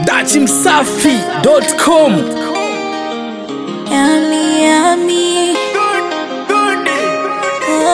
dachimsafi.com Yummy, yummy. Oh,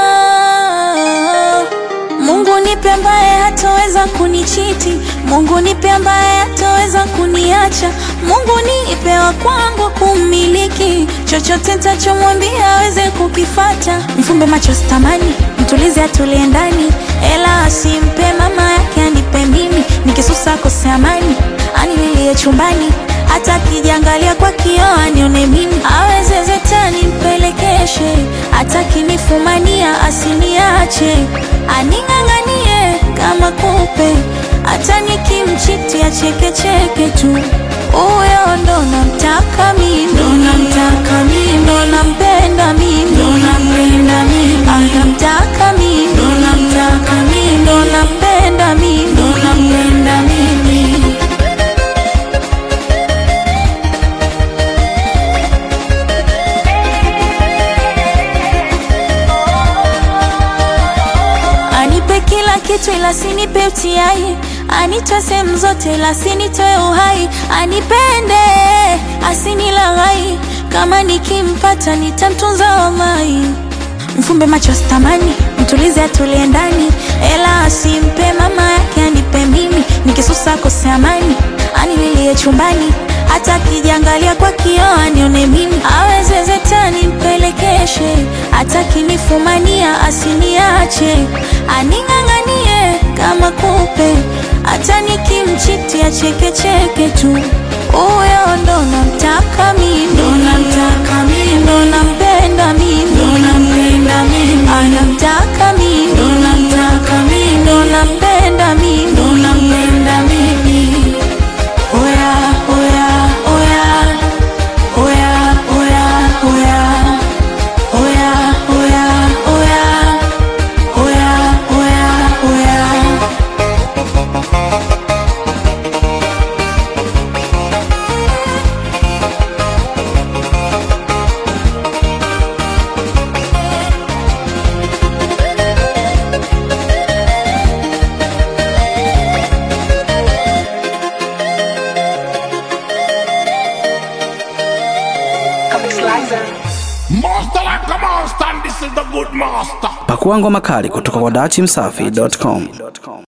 Mungu nipe ambaye hataweza kunichiti, Mungu nipe ambaye hataweza kuniacha, Mungu nipe wa kwangu kummiliki, chochote nitachomwambia aweze kukifata. Mfumbe macho sitamani, mtulize atulie ndani, ela asimpe mama yake anipe mimi, nikisusa kose amani, anililie chumbani hata akijiangalia kwa kioo anione mimi, aweze zetani mpelekeshe, hata kinifumania asiniache, aning'ang'anie kama kupe, hata nikimchiti achekecheke tu. Huyo ndo namtaka mimi, ndo namtaka mimi, ndo nampenda mimi, ndo nampenda mimi, anamtaka mimi, ndo namtaka mimi, ndo nampenda mimi, ndo nampenda mimi. Anipe kila kitu ila sinipe utiai, anitoe sehemu zote ila sinitoe uhai, anipende asinilaghai, kama nikimpata nitamtunza wamai. Mfumbe macho sitamani, mtulize atulie ndani, ela asimpe mama yake anipe mimi, nikisusa kose amani, anililie chumbani hata akijiangalia kwa kioo anione mimi, aweze zetani mpelekeshe, hata kinifumania asiniache, aning'ang'anie kama kupe, hata nikimchiti achekecheke tu. Huyo ndo namtaka mimi, ndo namtaka mimi, ndo nampenda mimi, ndo nampenda mimi, anamtaka mimi, ndo namtaka mimi, ndo nampenda mimi, ndo nampenda mimi. Oya, oya, oya. Oya, oya, oya. Oya, oya, oya. Oya, oya, oya. Master like a master, and this is the good master. pakua ngoma kali kutoka kwa dachimsafi.com